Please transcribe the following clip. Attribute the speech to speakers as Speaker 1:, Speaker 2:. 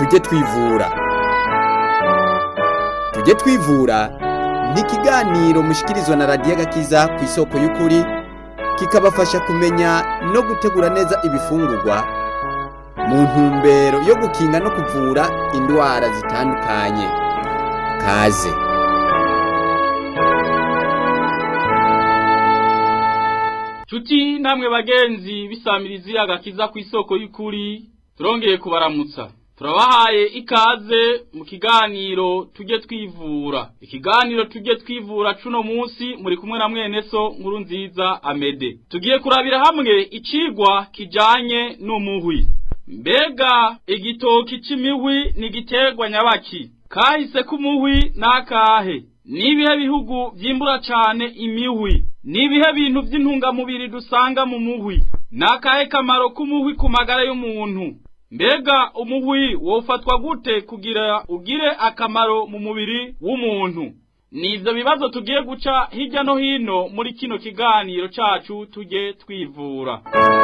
Speaker 1: tujye twivura tujye twivura ni ikiganiro mushikirizwa na radiyo agakiza ku isoko y'ukuri kikabafasha kumenya no gutegura neza ibifungurwa mu ntumbero yo gukinga no kuvura indwara zitandukanye kaze
Speaker 2: Chuti namwe bagenzi bisamirizi agakiza ku isoko y'ukuri turongeye kubaramutsa turabahaye ikaze mu kiganiro tujye twivura ikiganiro tujye twivura cuno munsi muri kumwe na mwene so nkuru nziza amede tugiye kurabira hamwe icigwa kijanye n'umuhwi mbega igitoki c'imihwi ni igiterwa nyabaki kahise k'umuhwi n'akahe nibihe bihugu vyimbura cane imihwi nibihe bintu vy'intungamubiri dusanga mu muhwi nakahe kamaro k'umuhwi ku magara y'umuntu mbega umuhwi wofatwa gute kugira ugire akamaro mu mubiri w'umuntu nivyo bibazo tugiye guca hirya no hino muri kino kiganiro cacu tujye twivura